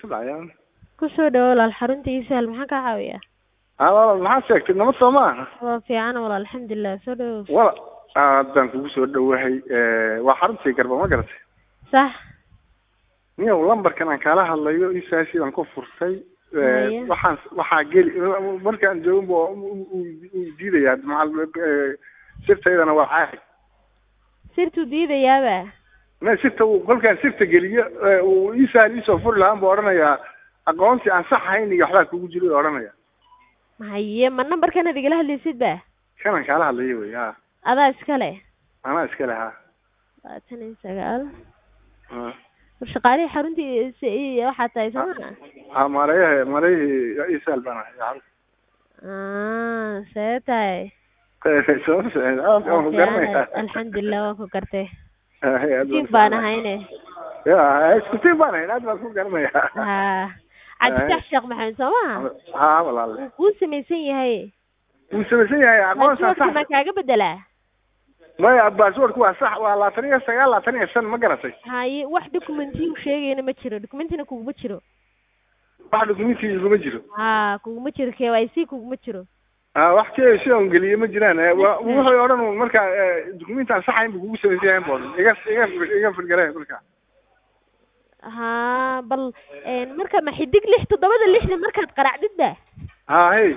dhacayaan kusoo dhawo walaal xarunta ii sahal maxaan kaa caawiyaa haa walaal maxaa sheegtay nabad soo maaha waa fiican walaal alxamdulilah soo dhawo wala haddaan kugu soo dhowahay waa xaruntii garba ma garatay sax niyow lambarkan aan kaala hadlayo isaasi baan ku furtay Haya. waxaan waxaa geli markaan joogin bu uu diidaya macal sirtaydana waa caadi sirtuu diidayaaba ma sirta uu kolkaan sirta geliyo uu isaal iisoo furi lahaan buu odhanayaa aqoonsi aan sax ahayn iyo waxbaa kugu jiro odhanaya haye ma nambarkanaad igala hadlaysid ba kanaan kaala hadlayo wey ha adaa iskale anaa iskale ha labaatan iyo sagaal ha war shaqaalihii xaruntii s- waxaa tahay sooma ha mareyaha mareyahii isaal baan ahay ah see tahay soo waan ku garanaya alxamdulilah waan ku gartay Hay, aad baan tiif baan ahayne ya isku tiif baan ahayn aad baan ku garanaya ha cabditax sheekh maxamed soo maha ha walaal wuu kuu samaysan yahay wuu samaysan yahay aqoonsan passwordka ma sax kaaga bedelaa maya passwordku waa sax waa labaatan iyo sagaal labaatan iyo shan ma garatay haye wax documentiyu sheegayna ma jiro documentina kuguma jiro wax dokumenti iguma jiro ha kuguma jiro k y c kuguma jiro ha wax kee sidaan geliye ma jiraan Eh, wa- wuxuu odhan un marka dokumenti aan saxayn buu kugu samaysan yahay bu odhan iga iga iga firgare marka ha bal marka ma xidig lix toddobada lixda markaad qaracdid ba ha hey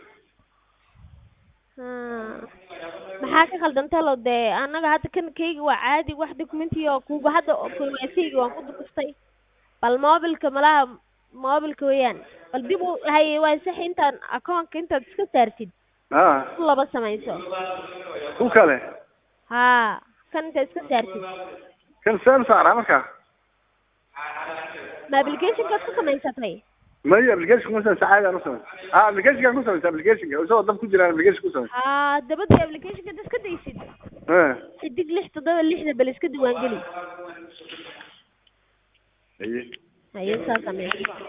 ha maxaa ka khaldantay lo dee annaga hadda kan kayga waa caadi wax documenti oo kuga hadda kycga waan ku dukuftay bal mobilka malaha mobilka weeyaan bal dib u haye waa sax intaan akoonka intaad iska saartid ha ku laba samayso ku kale ha kan intaad iska saartid kan saan saaraa marka ma applicationkaad ku samaysatay maya application ku samaysa caadaan u samaysa ha applicationkaan ku samaysa applicationka isagoo dab ku jiraan application ku samaysa ha dabadii applicationka intaad iska daysid Eh. xidig lix toddoba lixda bal iska diiwaangeli Haye. haye saa samee